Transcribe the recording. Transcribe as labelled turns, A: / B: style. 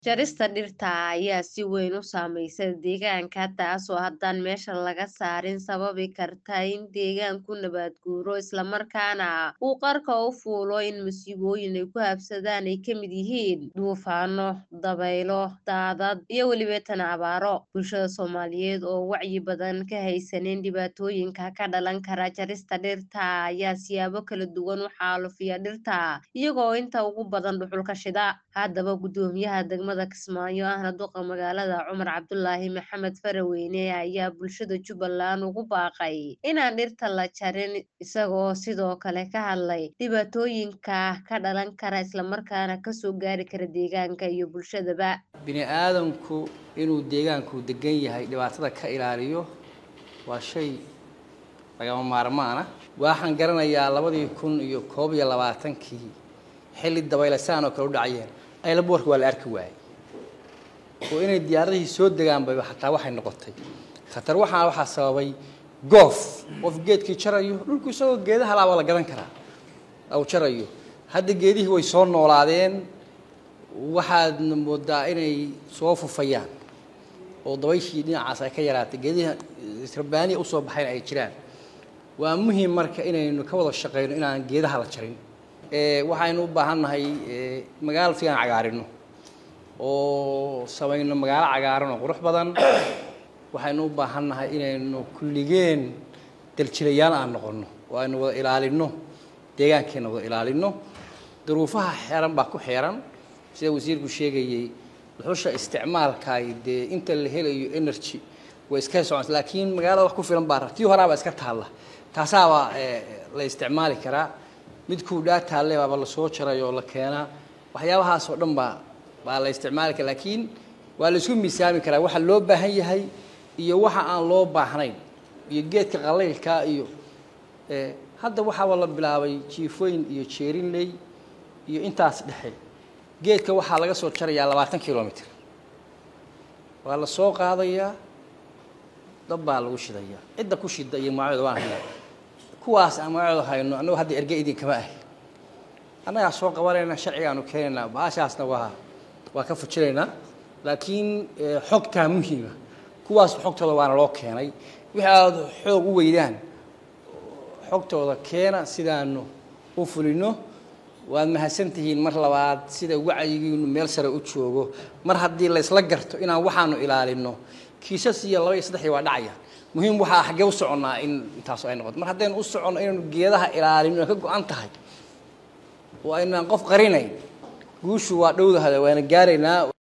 A: Jarista dhirta ayaa si weyn u saameeya deegaanka, taasoo haddaan meesha laga saarin sababi karta in deegaanku nabaad guuro isla markaana uu qarka u fuulo in masiibooyin ay ku habsadaan ay ka mid yihiin duufaano, dabaylo, daadad iyo weliba abaaro. Bulshada Soomaaliyeed oo wacyi badan ka haysanin dhibaatooyinka ka dhalan kara jarista dhirta ayaa siyaabo kala duwan u xaalufiya dhirta, iyagoo inta ugu badan dhuxul shida. Haddaba, Guddoomiyaha degmada Kismaayo ahna duqa magaalada Cumar Cabdulaahi Maxamed Faraweyne ayaa bulshada Jubbaland ugu baaqay inaan dhirta la jarin, isagoo sidoo kale ka hadlay dhibaatooyinka ka dhalan kara isla markaana kasoo gaari kara deegaanka iyo bulshadaba.
B: bini'aadamku inuu deegaanku degan yahay dhibaatada ka ilaaliyo waa shay lagama maarmaan ah waxaan garanayaa labadii kun iyo koob iyo labaatankii xilli dabaylasaan oo kale u dhacayeen aylaboorka waa la arki waayey oo inay diyaaradihii soo degaanba xataa waxay noqotay khatar waxaa waxaa sababay goof qof geedkii jarayo dhulku isagoo geedaha laaba la gadan karaa uu jarayo hadda geedihii way soo noolaadeen waxaadna moodaa inay soo fufayaan oo dabayshii dhinacaas ay ka yaraatay geedihi rabbaaniya usoo baxayna ay jiraan waa muhiim marka inaynu ka wada shaqeyno inaan geedaha la jarin waxaynu u baahannahay magaalo fiican cagaarino oo samayno magaalo cagaaran oo qurux badan waxaynu u baahannahay inaynu kulligeen daljilayaal aan noqono oo aynu wada ilaalino deegaankeena wada ilaalino duruufaha xeeran baa ku xeeran sida wasiirku sheegayey dhuxusha isticmaalkaay dee inta la helayo energy way iska soconaysa laakiin magaalada wax ku filan baa tii horaaba iska taalla taasaaba la isticmaali karaa midkuu dhaa taalle baaba lasoo jaray oo la keenaa waxyaabahaas oo dhan baa baa la isticmaali kara laakiin waa la isku miisaami karaa waxa loo baahan yahay iyo waxa aan loo baahnayn iyo geedka qalaylka iyo hadda waxaaba la bilaabay jiifooyin iyo jeerinley iyo intaas dhexe geedka waxaa laga soo jarayaa labaatan kilomitr waa la soo qaadayaa dab baa lagu shidayaa cidda ku shida iyo magacooda waan haynaa kuwaas aan magacooda hayno annagu hadda erge idinkama ahi annagaa soo qabanayna sharcigaanu keenaynaa baashaasna waa waa ka fujinaynaa laakiin xogtaa muhiima kuwaas xogtooda waana loo keenay wixii aada xoog u weydaan xogtooda keena sidaanu u fulino waad mahadsantihiin mar labaad sida wacyigiinu meel sare u joogo mar haddii laysla garto inaan waxaanu ilaalino kiisas iyo laba iyo saddexii waa dhacaya muhiim waxaa xaggee u soconnaa in intaasu ay noqoto mar haddaynu u soconno inaynu geedaha ilaalino ka go-an tahay oo aynaan qof qarinayn guushu waa dhowdahada waana gaaraynaa